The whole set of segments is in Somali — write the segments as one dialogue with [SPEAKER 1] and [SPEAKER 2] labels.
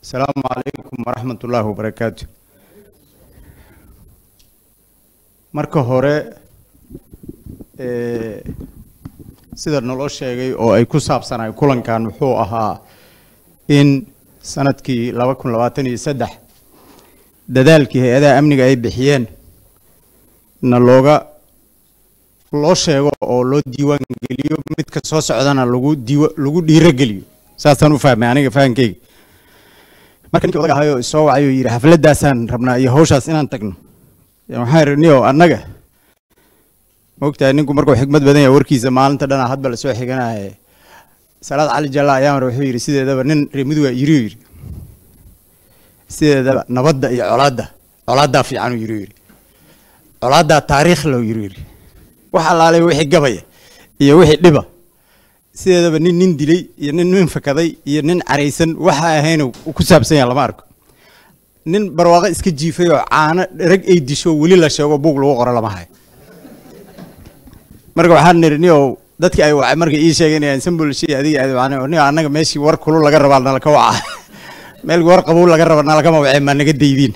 [SPEAKER 1] asalaamu calaykum waraxmat ullaahi wabarakaatu marka hore sida naloo sheegay oo ay ku saabsanaay kulankan wuxuu ahaa in sanadkii laba kun labaatan iyo saddex dadaalkii hay-adaha amniga ay bixiyeen na looga loo sheego oo loo diiwaan geliyo midka soo socdana lagu diiwa lagu dhiirogeliyo saasaan u fahmay aniga fahankeyga marka ninkii odag ahayoo isoo wacay oo yidhi xafladdaasaan rabnaa iyo hawshaas inaan tagno waxaan idhi niyo annaga maogtahay ninku markuu xikmad badan yahay warkiisa maalinta dhanaa hadba lasoo xiganaye salaad cali jalla ayaa mar wuxuu yidhi sideedaba nin reemiduga yiriu yidhi sideedaba nabadda iyo colaadda colaaddaa fiicanuu yiriu yidhi colaaddaa taariikh low yiriu yidhi wax allaalay wixii gabaya iyo wixii dhiba sideedaba nin nin dilay iyo nin nin fakaday iyo nin caraysan waxa ahayna ku saabsan yaha lama arko nin barwaaqo iska jiifay oo caano rag ay disho weli la sheego buug lagu qoro lama hayo marka waxaan nidhi niyow dadkii ay wacay marka ii sheegeen inaan sambulshay adiga aad niyo annaga meeshii war kulul laga rabaa nalaka waca meel war qabow laga raba nalakama wacee maa naga daydiin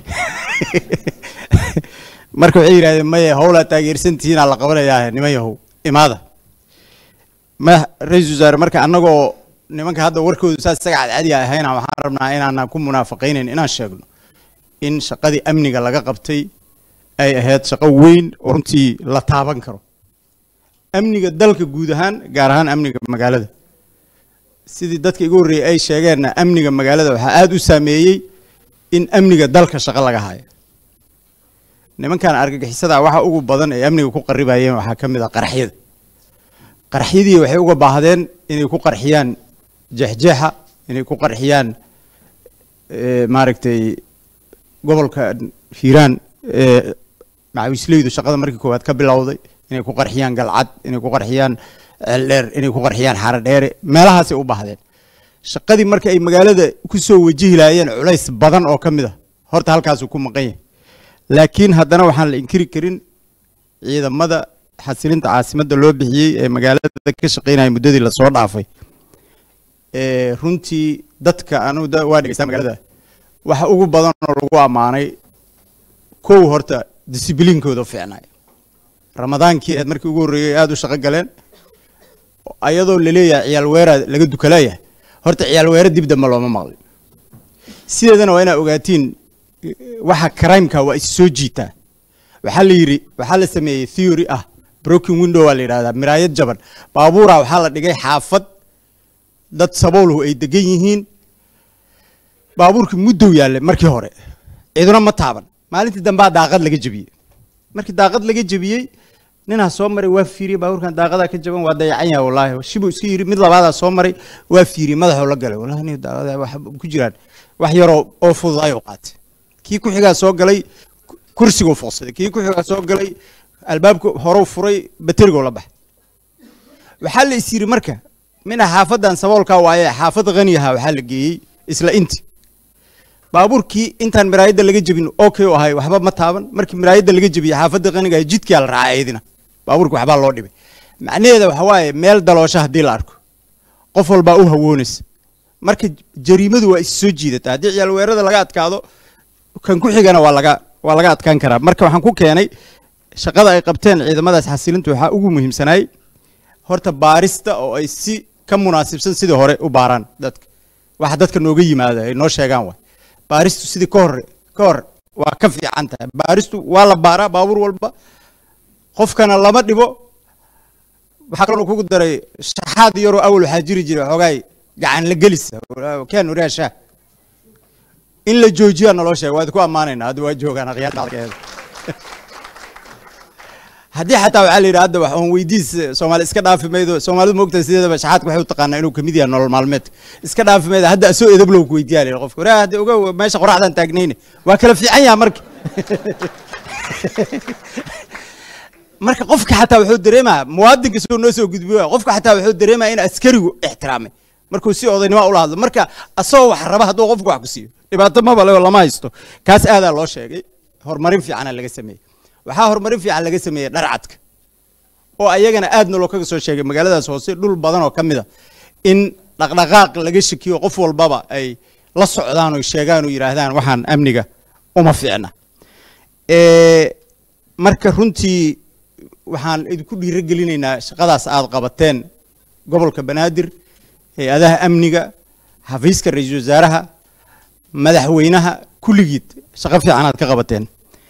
[SPEAKER 1] marka waxay yidhahdeen maye howlaa taageersantihiinaa la qabanayaa niman yahow imaada ma ra-isul wasaare marka annagoo nimanka hadda warkoodu saas isaga cadcadiga ahayna waxaan rabnaa inaana ku munaafaqaynayn inaan sheegno in shaqadii amniga laga qabtay ay ahayd shaqo weyn oo runtii la taaban karo amniga dalka guud ahaan gaar ahaan amniga magaalada sidii dadka igu horreeyey ay sheegeenna amniga magaalada waxaa aada u saameeyey in amniga dalka shaqo laga hayo nimankan argagixisada waxa ugu badan ee amniga ku qaribayeen waxaa ka mid ah qaraxyada qaraxyadii waxay uga baahdeen inay ku qarxiyaan jeexjeexa inay ku qarxiyaan maaragtay gobolka hiiraan macawisleydu shaqada markii koowaad ka bilowday inay ku qarxiyaan galcad inay ku qarxiyaan ceeldheer inay ku qarxiyaan xaradheere meelahaasay u baahdeen shaqadii marka ay magaalada ku soo wajihi laayeen culays badan oo ka mid a horta halkaasuu ku maqan yahay laakiin haddana waxaan la inkiri karin ciidamada xasilinta caasimadda loo bixiyey ee magaalada ka shaqeynaya muddadii lasoo dhaafay runtii dadka anu waa dhegeystaa magaalada waxa ugu badan oo lagu ammaanay kow horta disibliinkooda fiicnay ramadaankii aad markii ugu horreeyey aada u shaqo galeen ayadoo laleeyahay ciyaal weeraa laga dukalayahay horta ciyaal weera dib dambe looma maqlin sideedana waa inaa ogaatiin waxa crimeka waa is soo jiitaa waxaa la yidhi waxaa la sameeyey theory ah broken window waa la yidhahdaa miraayad jaban baabuura waxaa la dhigay xaafad dad saboolhu ay degan yihiin baabuurkii muddow yaallay markii hore ciduna ma taaban maalintii dambaa daaqad laga jebiyey markii daaqad laga jebiyey ninaa soo maray waa fiiriyey baabuurkan daaqadaa ka jaban waa dayacan yahay wallaahi shibuu iska yidhi mid labaadaa soo maray waa fiiriyey madaxuu la galay wallahi nin daaqada wax ku jiraan wax yaroo oo fududaayuu qaatay kii ku xigaa soo galay kursiguu foqsaday kii ku xigaa soo galay albaabka horeu furay baterigoo la baxay waxaa la is yidhi marka mina xaafadan saboolkaa waaye xaafad khaniyaha waxaa la geeyey isla inti baabuurkii intaan miraayadda laga jebin okay u ahay waxba ma taaban markii miraayadda laga jebiyey xaafadda qaniga jidkaa la raacay iyadina baabuurka waxbaa loo dhibay macnaheeda waxa waaye meel daloosho haddii la arko qof walbaa u hawoonaysa marka jariimadu waa is soo jiidataa haddii ciyaal weerada laga adkaado kan ku xigana waa laga waa laga adkaan karaa marka waxaan ku keenay shaqada ay qabteen ciidamadaas xasilintu waxaa ugu muhiimsanaay horta baarista oo ay si ka munaasibsan sidii hore u baaraan dadka waxa dadka nooga yimaada ay noo sheegaan waay baaristu sidii ka hor ka hor waa ka fiican tahay baaristu waa la baaraa baabuur walba qofkana lama dhibo waxaa kaloo kugu daray shaxaad yaroo awal waxaa jiri jiray xoogaay gacan la gelisa keen waraashaa in la joojiyaa naloo sheega waad ku ammaanaynaa hadda waa joogaan akhyaarta haddii xataa waxaa la yidhi hadda wax oon weydiis soomaali iska dhaafi maydo soomaalidu moogtahay sideedaba shaxaadka waxay u taqaanaa inuu kamid yahay nolol maalmeedka iska dhaafi maydo hadda asoo edablow ku weydiyaa la yidhi qofka waraa hadda oga meesha qoraxdaan taagnayne waa kala fiican yaha marka marka qofka xataa wuxuu dareemaa muwaadinka soo noo soo gudbiyo qofka xataa wuxuu dareemaa in askarigu ixtiraamay markuu si odaynimo ula hadlo marka asagoo wax raba hadduu qofku wax ku siiyo dhibaato maba le lama haysto kaas aadaa loo sheegay horumarin fiicana laga sameeyey waxaa horumarin fiican laga sameeyey dharcadka oo ayagana aadna loo kaga soo sheegay magaaladaas hoose dhul badan oo ka mid a in dhaqdhaqaaq laga shakiyo qof walbaba ay la socdaan oo sheegaan oo yidhaahdaan waxaan amniga uma fiicna marka runtii waxaan idinku dhiiro gelinaynaa shaqadaas aad qabateen gobolka banaadir hay-adaha amniga xafiiska ra-iisul wasaaraha madaxweynaha kulligiid shaqo fiican aad ka qabateen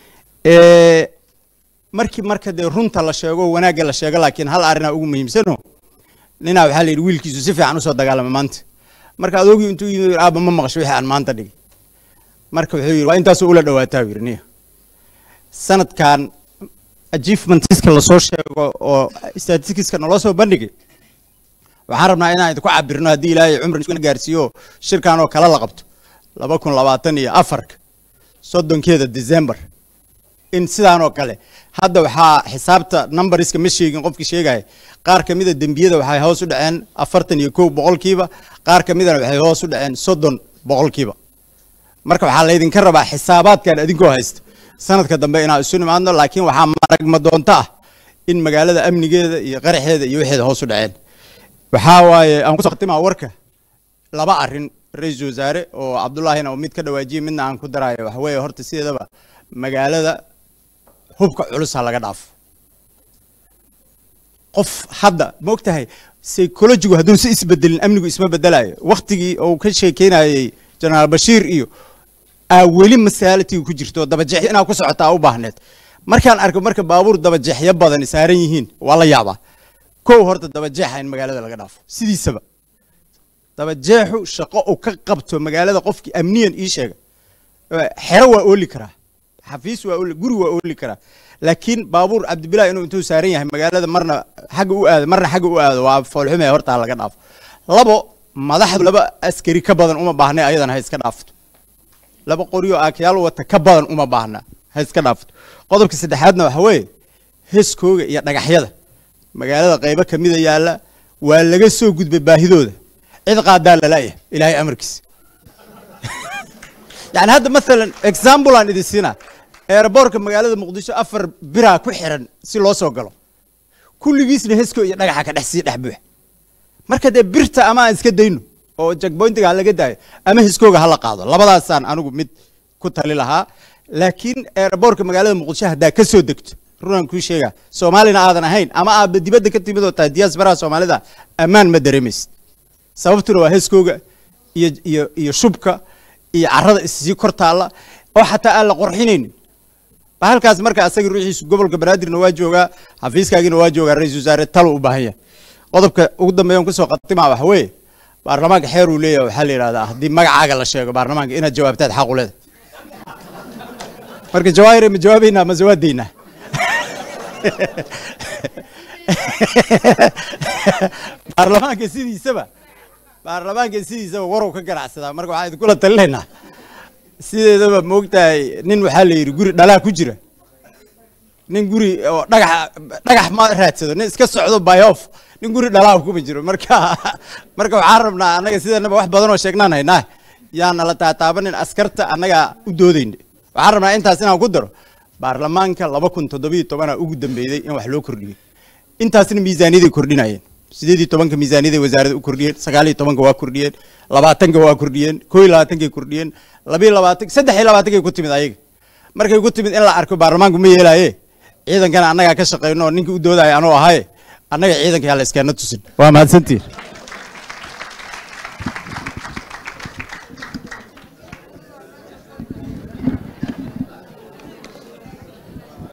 [SPEAKER 1] markii marka dee runta la sheego wanaagga la sheego laakiin hal arrinaa ugu muhiimsano ninaa waxaa la yidhi wiilkiisu si fiican usoo dagaalama maanta marka adoogii intuu yimid aaba ma maqasho wixii aan maanta dhigay marka wuxuu yidhi waa intaasoo ula dhawaataa yidhi niya sanadkan achievementiska lasoo sheego oo statisticska naloo soo bandhigay waxaan rabnaa inaan idinku cabirno haddii ilaahay cumri gaarsiiyo shirkan oo kale la qabto laba kun labaatan iyo afarka soddonkeeda december in sidaan oo kale hadda waxaa xisaabta numbariska ma sheegin qofkii sheegaya qaar ka mida dembiyada waxay hoos u dhaceen afartan iyo kow boqolkiiba qaar ka midana waxay hoos u dhaceen soddon boqolkiiba marka waxaa laydinka rabaa xisaabaadkan adinkoo haysta sanadka dambe inaan isu nimaadno laakiin waxaa maragma doonto ah in magaalada amnigeeda iyo qaraxeeda iyo waxeeda hoos u dhaceen waxaa waaye aan kusoo khatimaa warka laba arrin ra-iisul wasaare oo cabdullaahina oo mid ka dhawaajiyey midna aan ku daraayo waxa weeye horta sideedaba magaalada hubka culusa laga dhaafo qof hadda ma og tahay psychologigu hadduun si isbedelin amnigu isma bedelayo waktigii uu ka sheekeynayey jenaraal bashiir iyo aa weli masaalatiga ku jirto dabajeexyo inaa ku socotaa u baahneed markaan arko marka baabuur dabajeexyo badan saaran yihiin waa la yaabaa kow horta dabajeexa in magaalada laga dhaafo sidiisaba dabajeexu shaqo uu ka qabto magaalada qofkii amniyan ii sheega xero waa ooli karaa xafiis waa ooli guri waa ooli karaa laakiin baabuur cabdibilah inuu intuu saaran yahay magaalada marna xagga u aado marna xagga u aado waa foolxume hortaa laga dhaafo labo madaxdu laba askari ka badan uma baahna ayadana ha iska dhaafto laba qoryo aakayaal wata ka badan uma baahna ha iska dhaafto qodobka saddexaadna waxa weeye heeskooga iyo dhagaxyada magaalada qaybo kamida yaalla waa laga soo gudbay baahidooda cid qaadaa lalaaya ilaahay amarkiisa yani hadda maalan example aan idin siinaa eeraboorka magaalada muqdisho afar biraa ku xiran si loo soo galo kulligiisna hesko iyo dhagaxa ka dhex sii dhex buux marka dee birta ama aan iska dayno oo jagboyntiga ha laga daayo ama heskooga hala qaado labadaasaan anigu mid ku tali lahaa laakiin eeraboorka magaalada muqdisho haddaa ka soo degto runaan kuu sheegaa soomaalina aadan ahayn ama aadba dibadda ka timid oo tahay diyaasbaraha soomaalida ammaan ma dareemaysid sababtuna waa heeskooga iyo iyo iyo shubka iyo carrada issii kor taalla oo xataa aan la qorxinaynin bahalkaas marka asaga ruuxiisu gobolka banaadirna waa joogaa xafiiskaagina waa joogaa ra-iisul wasaare talo u baahan yahay qodobka ugu dambeeyan kusoo khatimaa waxa weeye baarlamaanka xeer uu leeyahay waxaa la yidhahdaa haddii magacaaga la sheego baarlamaanka inaad jawaabtaad xaq u leedahay marka jawaahire ma jawaabaynaa ma jawaadeynaa baarlamaanka sidiisaba baarlamaanka sidiisaba warow ka ganacsadaa marka waxaan idinkula talinaynaa sideedaba moogtahay nin waxaa la yidhi guri dhalaa ku jira nin guri oo dhagax dhagax ma raadsado nin iska socdo bayof nin guri dhalaa kuma jiro marka marka waxaan rabnaa annaga sidanaba wax badan oo sheegnaan haynaa yaa nala taataabanin askarta annaga u doodayna waxaan rabnaa intaas inaan ku daro baarlamaanka laba kun toddobiyo tobanaa ugu dambeeyey in wax loo kordhiyey intaasna miisaaniyaday kordhinayeen sideed iyo tobanka miisaaniyaday wasaaradda u kordhiyeen sagaal iyo tobanka waa kordhiyeen labaatanka waa kordhiyeen koo iyo labaatankay kordhiyeen labiyo labaatan saddex iyo labaatankay ku timid ayaga markay ku timid in la arko baarlamaanku ma yeelaaye ciidankana annagaa ka shaqeyno oo ninkii u doodaya anuu ahaye annaga ciidanka yaa la iskaana tusin waa mahadsantiin